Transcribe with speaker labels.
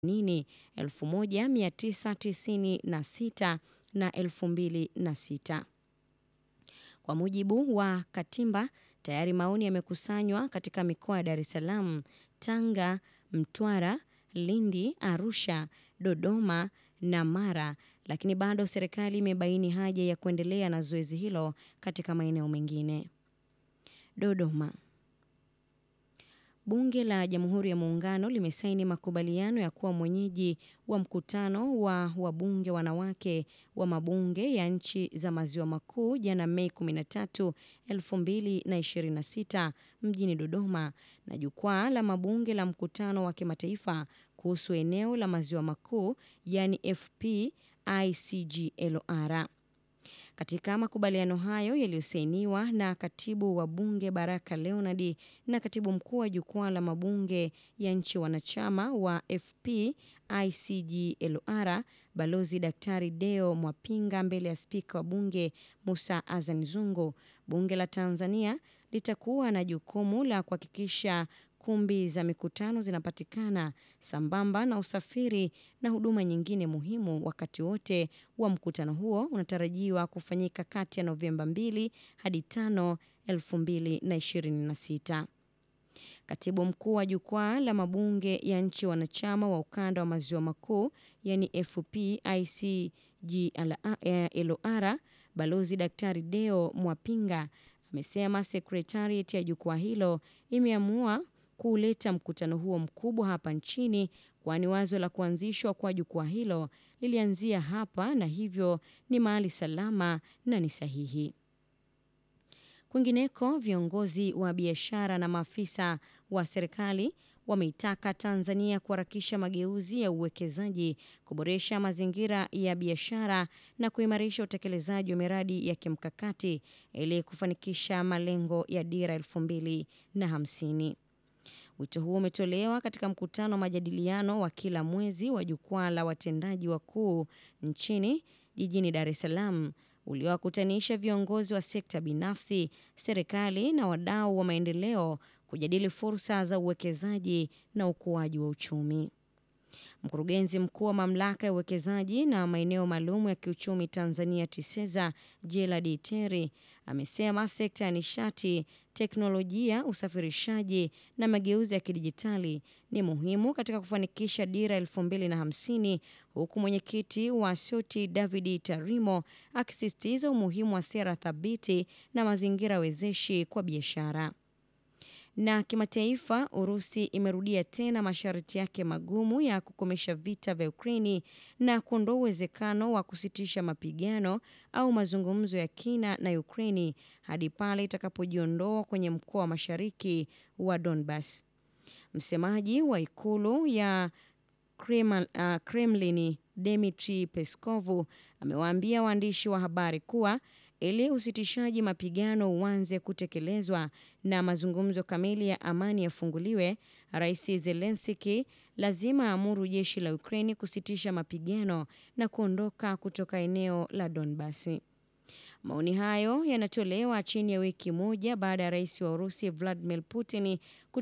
Speaker 1: nini 1996 na 2006. Kwa mujibu wa Katimba, tayari maoni yamekusanywa katika mikoa ya Dar es Salaam, Tanga, Mtwara, Lindi, Arusha, Dodoma na Mara, lakini bado serikali imebaini haja ya kuendelea na zoezi hilo katika maeneo mengine. Dodoma. Bunge la Jamhuri ya Muungano limesaini makubaliano ya kuwa mwenyeji wa mkutano wa wabunge wanawake wa mabunge ya nchi za Maziwa Makuu jana Mei 13, 2026 mjini Dodoma na jukwaa la mabunge la mkutano wa kimataifa kuhusu eneo la Maziwa Makuu yani FPICGLR. Katika makubaliano hayo yaliyosainiwa na katibu wa bunge Baraka Leonard na katibu mkuu wa jukwaa la mabunge ya nchi wanachama wa FPICGLR Balozi Daktari Deo Mwapinga mbele ya spika wa bunge Musa Azan Zungu, bunge la Tanzania litakuwa na jukumu la kuhakikisha kumbi za mikutano zinapatikana sambamba na usafiri na huduma nyingine muhimu wakati wote wa mkutano huo unatarajiwa kufanyika kati ya Novemba 2 hadi 5, 2026. Katibu mkuu wa jukwaa la mabunge ya nchi wanachama wa ukanda wa maziwa makuu yani FPICGLR Balozi Daktari Deo Mwapinga amesema sekretariat ya jukwaa hilo imeamua kuuleta mkutano huo mkubwa hapa nchini kwani wazo la kuanzishwa kwa jukwaa hilo lilianzia hapa na hivyo ni mahali salama na ni sahihi. Kwingineko, viongozi wa biashara na maafisa wa serikali wameitaka Tanzania kuharakisha mageuzi ya uwekezaji, kuboresha mazingira ya biashara na kuimarisha utekelezaji wa miradi ya kimkakati ili kufanikisha malengo ya Dira 2050. Wito huo umetolewa katika mkutano wa majadiliano wa kila mwezi wa jukwaa la watendaji wakuu nchini jijini Dar es Salaam uliowakutanisha viongozi wa sekta binafsi, serikali na wadau wa maendeleo kujadili fursa za uwekezaji na ukuaji wa uchumi. Mkurugenzi mkuu wa mamlaka ya uwekezaji na maeneo maalum ya kiuchumi Tanzania TISEZA Gerald Terry amesema sekta ya nishati, teknolojia, usafirishaji na mageuzi ya kidijitali ni muhimu katika kufanikisha Dira 2050 huku mwenyekiti wa SOTI David Tarimo akisisitiza umuhimu wa sera thabiti na mazingira wezeshi kwa biashara. Na kimataifa, Urusi imerudia tena masharti yake magumu ya kukomesha vita vya Ukraini na kuondoa uwezekano wa kusitisha mapigano au mazungumzo ya kina na Ukraini hadi pale itakapojiondoa kwenye mkoa wa mashariki wa Donbas. Msemaji wa ikulu ya Kremlin Dmitry Peskov amewaambia waandishi wa habari kuwa ili usitishaji mapigano uanze kutekelezwa na mazungumzo kamili ya amani yafunguliwe, Rais Zelensky lazima aamuru jeshi la Ukraini kusitisha mapigano na kuondoka kutoka eneo la Donbas. Maoni hayo yanatolewa chini ya wiki moja baada ya rais wa Urusi Vladimir Putin